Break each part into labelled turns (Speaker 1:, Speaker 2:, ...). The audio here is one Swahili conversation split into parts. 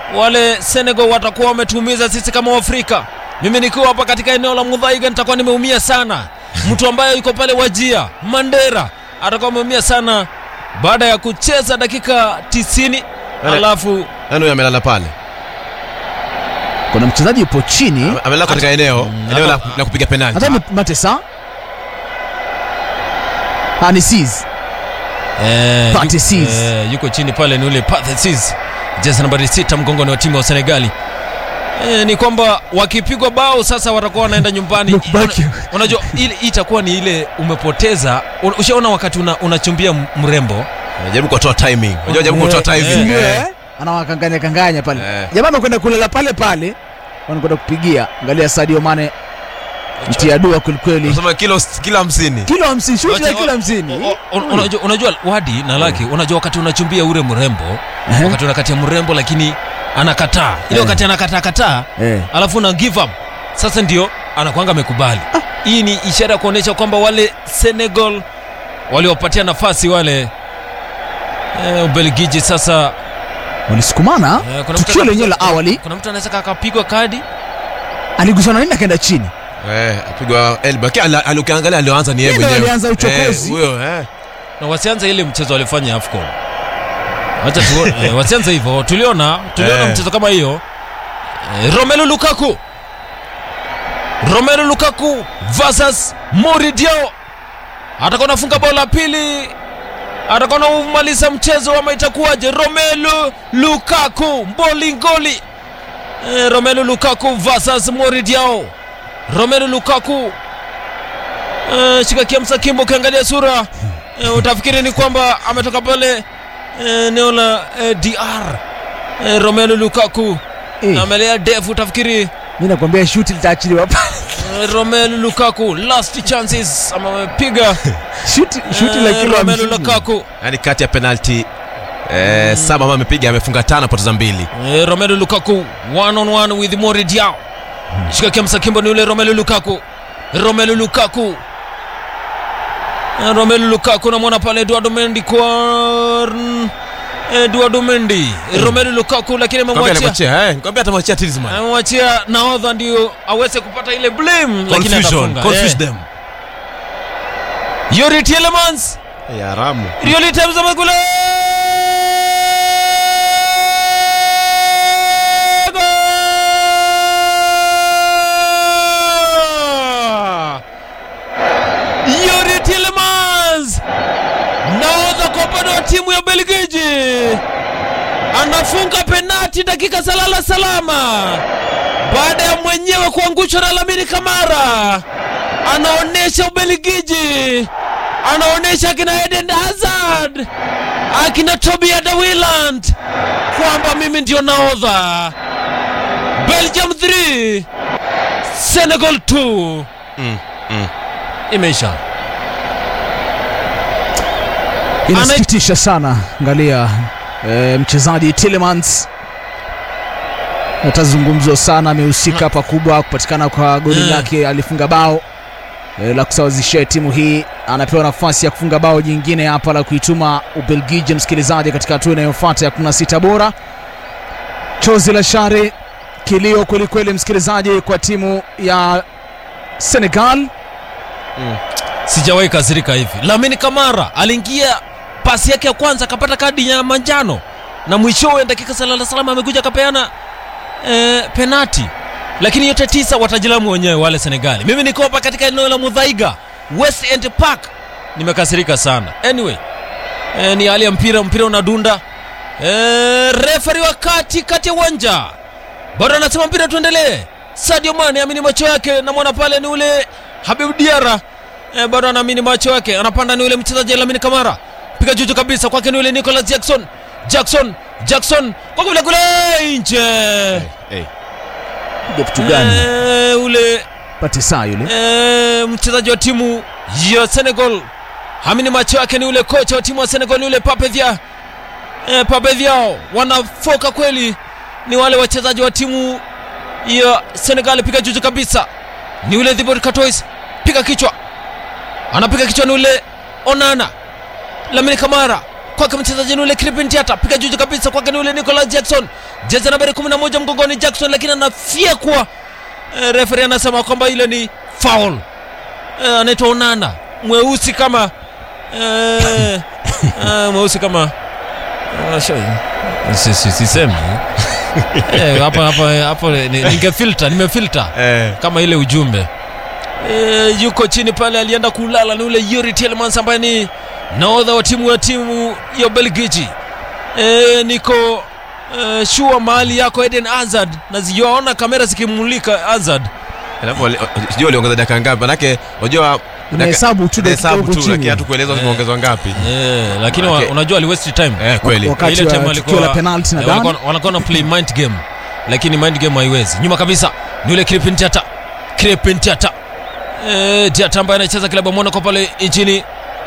Speaker 1: wale Senegal watakuwa wametuumiza sisi kama Waafrika. Mimi nikiwa hapa katika eneo la Mudhaiga nitakuwa nimeumia sana. Mtu ambaye yuko pale Wajia, Mandera atakuwa ameumia sana baada ya kucheza dakika 90
Speaker 2: Wale-
Speaker 1: alafu
Speaker 2: Nani huyo amelala pale?
Speaker 3: kuna mchezaji yupo chini
Speaker 2: Ame- Amelala katika eneo eneo la, la kupiga penalti.
Speaker 3: hata ni Matesa Ah, ni Sis.
Speaker 1: Eh,
Speaker 3: Pate
Speaker 1: yu-
Speaker 3: Sis.
Speaker 1: eh, yuko chini pale ni ule Pate Sis, jezi nambari sita mgongoni wa timu wa Senegali. Eh, ni kwamba wakipigwa bao sasa watakuwa wanaenda nyumbani.
Speaker 3: Look back.
Speaker 1: Una- Unajua ile itakuwa ni ile umepoteza. Un- Ushaona wakati una, unachumbia m- mrembo
Speaker 2: Unajaribu kutoa timing. Unajua jaribu kutoa timing.
Speaker 3: Ndio,
Speaker 2: eh.
Speaker 3: eh? anawakanganya kanganya pale
Speaker 2: Eh.
Speaker 3: jamaa amekwenda kulala pale pale wanakwenda kupigia angalia Sadio Mane mtia dua kwelikweli
Speaker 2: Unasema kilo kilo 50.
Speaker 3: kilo hamsini shuti la
Speaker 1: Wacha-
Speaker 3: kilo hamsini
Speaker 1: O- o- unajua, unajua wadi na laki unajua wakati unachumbia ule mrembo
Speaker 3: Eh.
Speaker 1: wakati unakatia mrembo lakini anakataa ile
Speaker 3: Eh.
Speaker 1: wakati anakataa kataa
Speaker 3: Eh.
Speaker 1: alafu na give up sasa ndio anakwanga amekubali hii ni ishara ya kuonyesha kwamba wale Senegal waliopatia nafasi wale eh, Ubelgiji sasa
Speaker 3: walisukumana
Speaker 1: eh, kuna mtu
Speaker 3: tukio
Speaker 1: aka-
Speaker 3: lenyewe la awali
Speaker 1: kuna mtu anaweza akapigwa kadi
Speaker 3: aliguswa na nini akaenda chini
Speaker 2: Eh, apigwa elbow. Kile ali- ali- ukiangalia alioanza ni yeye
Speaker 3: Yeye ndo
Speaker 2: mwenyewe.
Speaker 3: alianza uchokozi.
Speaker 2: Eh, Huyo eh.
Speaker 1: na wasianze ile mchezo walifanya AFCON. Acha tu eh, wasianze hivyo. Tuliona tuliona
Speaker 2: Eh.
Speaker 1: mchezo kama hiyo. Eh, Romelu Lukaku. Romelu Lukaku versus Moridio. Atakuwa anafunga bao la pili. Atakuwa anamaliza mchezo ama itakuwaje? Romelu Lukaku mbolingoli. Eh, Romelu Lukaku versus Moridio. Romelu Lukaku Eh, shika kiamsa kimbo ukiangalia sura eh, utafikiri ni kwamba ametoka pale eh, eneo la eh, DR eh, Romelu Lukaku
Speaker 3: Eh,
Speaker 1: amelea defu utafikiri
Speaker 3: mi nakwambia shuti litaachiliwa pale
Speaker 1: eh, Romelu Lukaku last chances ama amepiga
Speaker 3: shuti shuti la
Speaker 1: eh,
Speaker 3: kilo
Speaker 1: Romelu
Speaker 3: hamsini
Speaker 1: Lukaku
Speaker 2: Yaani kati ya penalti eh, saba ambayo amepiga amefunga tano poteza mbili.
Speaker 1: eh, Romelu Lukaku one on one with Mori Diaw shika kiamsa kimbo ni yule Romelu Lukaku Romelu Lukaku Eh, Romelu Lukaku namwona pale Eduardo Mendy kwa Eduardo Mendy Romelu Lukaku lakini
Speaker 2: Kwambia
Speaker 1: amemwachia
Speaker 2: alimwachia eh. Kwambia atamwachia Talisman.
Speaker 1: amemwachia nahodha ndio aweze kupata ile blame lakini
Speaker 2: Confusion,
Speaker 1: atafunga
Speaker 2: confuse
Speaker 1: Eh.
Speaker 2: them.
Speaker 1: Yuri Tielemans
Speaker 2: Eh, haramu.
Speaker 1: Yuri Tielemans kule Goal! Yuri Tielemans nahodha kwa upande wa timu ya Belgiji anafunga penati dakika salala salama baada ya mwenyewe kuangushwa na Lamine Kamara. Anaonyesha Ubelgiji, anaonyesha akina Eden Hazard, akina Toby Alderweireld kwamba mimi ndio nahodha. Belgium 3 Senegal 2
Speaker 2: Mm, mm.
Speaker 1: imeisha.
Speaker 3: inasikitisha sana angalia e, mchezaji Tielemans atazungumzwa sana amehusika pakubwa kupatikana kwa goli
Speaker 1: Mm.
Speaker 3: lake alifunga bao e, la kusawazishia timu hii anapewa nafasi ya kufunga bao jingine hapa la kuituma ubelgiji msikilizaji katika hatua inayofuata ya 16 bora chozi la shari kilio kwelikweli msikilizaji kwa timu ya senegal
Speaker 1: sijawahi kasirika hivi. Lamine Kamara aliingia pasi yake ya kwanza akapata kadi ya manjano na mwishowe dakika salala salama amekuja akapeana eh, penati, lakini yote tisa watajilamu wenyewe wale Senegali. Mimi niko hapa katika eneo la Mudhaiga West End Park, nimekasirika sana. Anyway eh, ni hali ya mpira, mpira unadunda eh, referi wa kati kati ya uwanja bado anasema mpira tuendelee. Sadio Mane amini macho yake, namwona pale ni ule Habib Diara eh, bado anaamini macho yake, anapanda ni ule mchezaji Lamine Kamara, piga juju kabisa kwake ni ule Nicolas Jackson, Jackson, Jackson kwa kule kule nje
Speaker 2: Eh.
Speaker 3: Piga kitu gani
Speaker 1: eh, ule
Speaker 3: pate saa yule
Speaker 1: eh, mchezaji wa timu ya Senegal hamini macho yake ni ule kocha wa timu wa Senegal ni ule Pape Dia eh, Pape Diao wanafoka kweli, ni wale wachezaji wa timu ya Senegal. Piga juju kabisa, ni ule Thibaut Courtois, piga kichwa, anapiga kichwa, ni ule Onana, Lamine Kamara kwake mchezaji ni ule Kripin Diata, piga juju kabisa kwake ni ule Nicolas Jackson, jezi nambari 11 mgongoni Jackson, lakini anafyekwa. E, referi anasema kwamba ile ni foul. E, anaitwa Onana mweusi kama e, e, mweusi kama Ah, sure. Si- si- sisemi Eh, hapa hapa hapo ni- ningefilter nimefilter
Speaker 2: Eh.
Speaker 1: kama ile ujumbe e, yuko chini pale alienda kulala ni ule Yuri Tielemans ambaye ni nahodha wa timu ya timu ya Belgiji e, niko e, shua mahali yako Eden Hazard na ziwaona kamera zikimulika Hazard
Speaker 2: Alafu wali- sijui waliongeza dakika ngapi manake unajua
Speaker 3: Unahesabu tu dakika
Speaker 2: hesabu
Speaker 3: huko
Speaker 2: tu
Speaker 3: chini.
Speaker 2: lakini hatukuelezwa zimeongezwa ngapi
Speaker 1: e, lakini wa,
Speaker 2: Okay.
Speaker 1: unajua ali waste time
Speaker 2: eh kweli
Speaker 3: Wakati
Speaker 1: ile
Speaker 3: wa
Speaker 1: time
Speaker 3: tukio la penalty
Speaker 1: eh,
Speaker 3: nadhani.
Speaker 1: walikuwa- walikuwa na play mind game lakini mind game haiwezi nyuma kabisa ni ule Kripin Diata Kripin Diata eh, Diata ambaye anacheza klabu ya Monaco pale nchini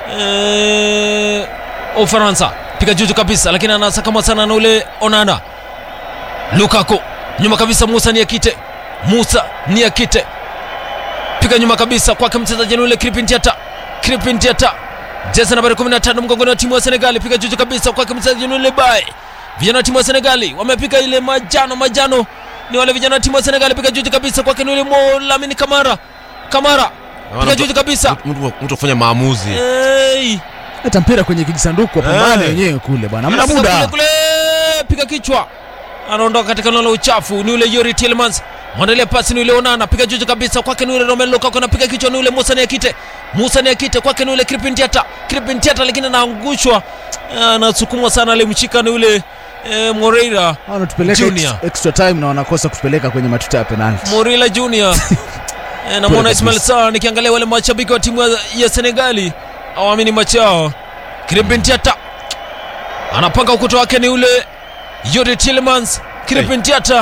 Speaker 1: eh, Ufaransa piga juju kabisa lakini anasakama sana na ule Onana Lukaku nyuma kabisa Musa Niakite Musa Niakite piga nyuma kabisa kwake mchezaji ni ule Kripin Diata Kripin Diata jezi nambari 15 mgongoni wa timu ya Senegali piga juju kabisa kwake mchezaji ni ule Bae vijana wa timu ya Senegali wamepiga ile majano majano ni wale vijana wa timu ya Senegali piga juju kabisa kwake ni ule Mo Lamine Kamara Kamara piga juju kabisa
Speaker 2: mtu mtu kufanya maamuzi
Speaker 1: hey.
Speaker 3: Leta mpira kwenye kijisanduku wapambane
Speaker 2: Eh.
Speaker 3: wenyewe kule bwana, hamna
Speaker 1: Anafika
Speaker 3: muda.
Speaker 1: kule kule, piga kichwa, anaondoka katika eneo la uchafu. Ni ule Yuri Tielemans, mwandalia pasi ni ule Onana, piga juju kabisa kwake ni ule Romelu Lukaku, anapiga kichwa ni ule Musa Niakite, Musa Niakite kwake ni ule Kripin Diata, Kripin Diata, lakini anaangushwa, anasukumwa sana, alimshika ni ule eh, Moreira
Speaker 3: Wanatupeleka
Speaker 1: Junior.
Speaker 3: ex- extra time na wanakosa kutupeleka kwenye matuta ya penalty.
Speaker 1: Morila Junior Eh, namwona
Speaker 3: Pole
Speaker 1: Ismail
Speaker 3: kabisa.
Speaker 1: Sarr nikiangalia wale mashabiki wa timu ya- ya Senegali awamini macho yao. Kripin Diata anapanga ukuta wake ni ule Yuri Tielemans. Kripin Diata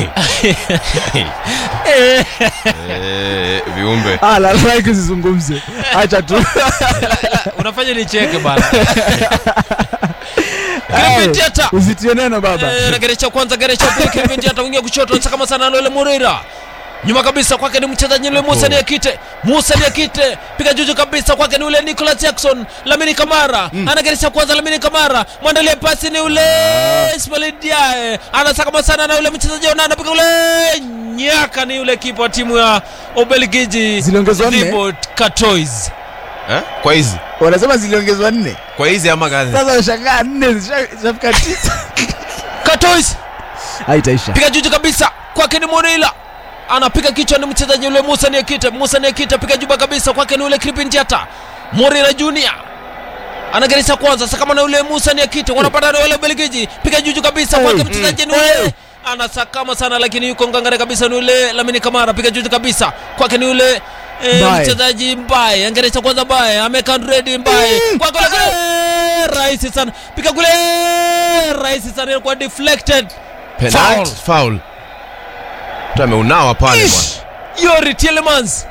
Speaker 1: Eh,
Speaker 2: eh viumbe
Speaker 3: Ah, la like usizungumze. Acha tu.
Speaker 1: unafanya nicheke bana. Kripin Diata
Speaker 3: Usitie neno baba.
Speaker 1: Eh, na gere cha kwanza gere cha pili Kripin Diata wingia kushoto anasakama sana na ule Moreira nyuma kabisa kwake ni mchezaji yule Musa Niakite Musa Niakite piga juju kabisa kwake ni ule Nicolas Jackson Lamine Kamara anageresha kwanza Lamine Kamara mwandalie pasi ni ule Ismail Diaye anasakama sana na ule mchezaji Onana anapiga ule nyaka ni ule kipa wa timu ya Ubelgiji
Speaker 3: Ziliongezwa nne?
Speaker 1: Thibaut Courtois
Speaker 2: eh kwa hizi
Speaker 3: Wanasema ziliongezwa nne.
Speaker 2: kwa hizi ama gani
Speaker 3: Sasa unashangaa nne zisha- zishafika tisa.
Speaker 1: Courtois
Speaker 3: Haitaisha.
Speaker 1: piga juju kabisa kwake ni Morila anapiga kichwa ni mchezaji yule Musa Niakite Musa Niakite piga juba kabisa kwake ni ule Kripin Diata Morila Junior anageresha kwanza sasa kama na ule Musa Niakite wanapata na wale Belgiji piga juju kabisa kwake
Speaker 3: Hey.
Speaker 1: mchezaji ni
Speaker 3: Mm.
Speaker 1: ule anasakama sana lakini yuko ngangare kabisa ni ule Lamine Kamara piga juju kabisa kwake ni ule eh,
Speaker 3: Mbaye.
Speaker 1: mchezaji Mbaye angeresha kwanza Mbaye ameka Andredi Mbaye kwa kule kule rahisi sana piga kule rahisi sana kwa deflected
Speaker 2: penalty foul mtu ameunawa pale bwana
Speaker 1: Ish! Yori Tielemans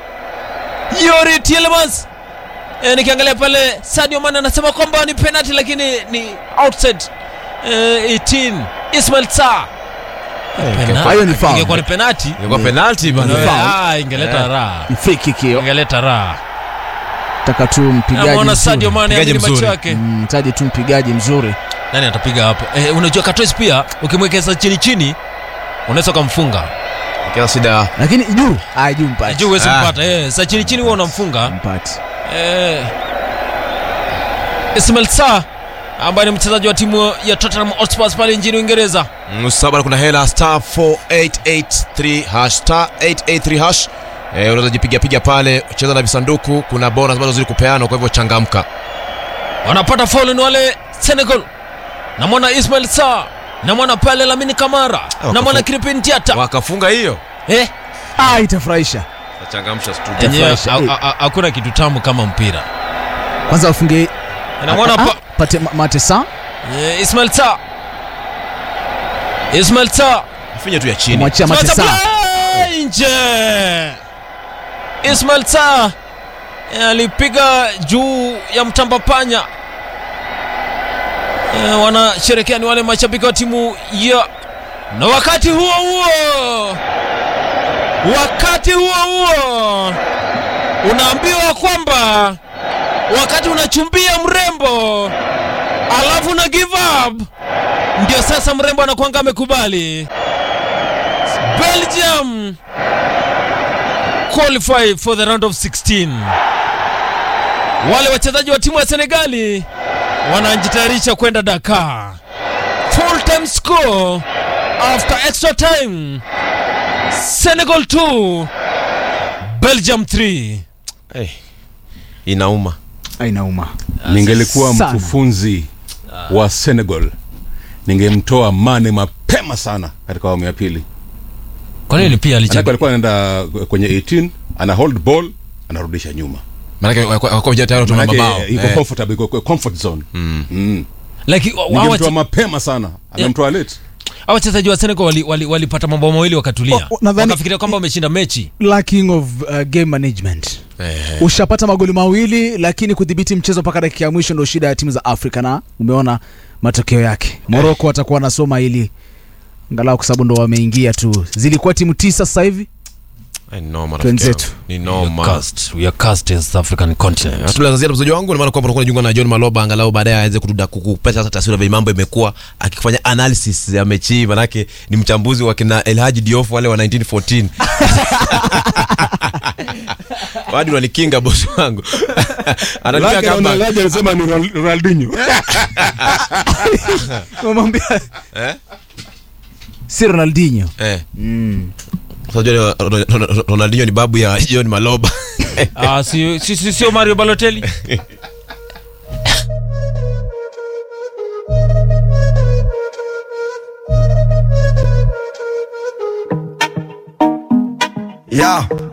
Speaker 1: Yori Tielemans e, nikiangalia pale Sadio Mane anasema kwamba ni penalty lakini ni outside e, 18 Ismail Sarr Penalty.
Speaker 3: Hayo ni foul.
Speaker 1: Ingekuwa ni penalty
Speaker 2: ingekuwa penalty bwana
Speaker 3: Ni foul.
Speaker 1: ah, ingeleta
Speaker 2: Eh.
Speaker 1: raha
Speaker 3: Ni free kick hiyo.
Speaker 1: ingeleta raha
Speaker 3: Taka tu mpigaji
Speaker 1: namwona Sadio
Speaker 3: mzuri.
Speaker 1: Mane
Speaker 2: Mpigaji
Speaker 1: amini macho
Speaker 2: mzuri.
Speaker 1: yake
Speaker 3: Mm, Mtaji tu mpigaji mzuri.
Speaker 1: nani atapiga hapo e, unajua Katois pia ukimwekeza chini chini unaweza ukamfunga
Speaker 2: kila shida
Speaker 3: Lakini juu, ah juu mpati.
Speaker 1: juu huwezi
Speaker 2: Ah.
Speaker 1: mpata eh, sa chini chini huwa unamfunga
Speaker 3: Mpati.
Speaker 1: Eh, Ismail Sarr ambaye ni mchezaji wa timu ya Tottenham Hotspur pale nchini Uingereza.
Speaker 2: msaba kuna hela star 4883 hash star 883 hash eh, unaweza jipiga piga pale cheza na visanduku kuna bonus ambazo zili kupeana kwa hivyo changamka
Speaker 1: Wanapata faulu ni wale Senegal. Namwona Ismail Sarr, namwona pale Lamine Kamara,
Speaker 2: wakafu-
Speaker 1: namwona Kripin Diata.
Speaker 2: wakafunga hiyo
Speaker 1: Eh,
Speaker 3: Ah, itafurahisha.
Speaker 2: changamsha studio
Speaker 1: yenyewe
Speaker 3: Itafurahisha.
Speaker 1: ha- ha- hakuna kitu tamu kama mpira.
Speaker 3: Kwanza wafunge
Speaker 1: Namwona
Speaker 3: Ah, ah,
Speaker 1: pa
Speaker 3: pate ma- Matesa
Speaker 1: eh, Ismail Sarr. Ismail Sarr
Speaker 2: finye tu ya chini
Speaker 3: kumwachia
Speaker 1: Sasa
Speaker 3: Matesa.
Speaker 1: play nje. Ismail Sarr eh, alipiga juu ya mtamba panya. Eh, wanasherekea ni wale mashabiki wa timu ya na wakati huo huo wakati huo huo unaambiwa kwamba wakati unachumbia mrembo alafu na give up ndio sasa mrembo anakwanga amekubali belgium qualify for the round of 16 wale wachezaji wa timu ya senegali wanajitayarisha kwenda dakar full time score after extra time senegal 2 belgium 3
Speaker 2: hey, inauma
Speaker 3: Inauma.
Speaker 4: ningelikuwa
Speaker 3: Sana.
Speaker 4: mkufunzi wa Senegal ningemtoa Mane mapema sana katika awamu ya pili.
Speaker 1: kwa nini pia
Speaker 4: Manake
Speaker 1: alichagua
Speaker 4: alikuwa anaenda kwenye 18 ana hold ball anarudisha nyuma,
Speaker 2: maanake wakuwa vijana tayari watuma
Speaker 4: manake
Speaker 2: mabao
Speaker 4: iko
Speaker 2: Eh.
Speaker 4: comfortable, iko comfort zone. Mm.
Speaker 1: like wa- wa-
Speaker 4: Ningemtoa
Speaker 1: wache-
Speaker 4: mapema sana, amemtoa late.
Speaker 1: hawa wachezaji wa senegal walipata wali, walipata mabao mawili wakatulia
Speaker 3: O- o, nadhani-
Speaker 1: wakafikiria kwamba wameshinda mechi
Speaker 3: lacking of uh, game management
Speaker 2: Eh.
Speaker 3: ushapata magoli mawili lakini kudhibiti mchezo mpaka dakika ya mwisho ndo shida ya timu za afrika na umeona matokeo yake moroko watakuwa wanasoma ili angalau kwa sababu ndo wameingia tu zilikuwa timu tisa sasa hivi
Speaker 2: Ai, noma,
Speaker 3: Twenzetu.
Speaker 2: rafiki yangu. ni
Speaker 1: We
Speaker 2: noma
Speaker 1: are cursed. We are cursed as the African continent.
Speaker 2: hatuna za ziada mchezaji wangu namaana kwamba unakuwa unajiunga na john maloba angalau baadaye aweze kutuda kukupata sasa taswira vile mambo imekuwa akifanya analysis ya mechi hii manake ni mchambuzi wa kina elhaji diof wale wa 1914 wadi unanikinga bosi wangu ananikia kamba
Speaker 4: anasema ni Ronaldinho.
Speaker 3: Wamwambia
Speaker 2: eh
Speaker 3: si ronaldinho
Speaker 2: eh Unajua Ro- Ro- Ro- Ronaldinho ni babu ya John Maloba.
Speaker 1: Ah, si- si- si- sio mario balotelli
Speaker 5: Yeah.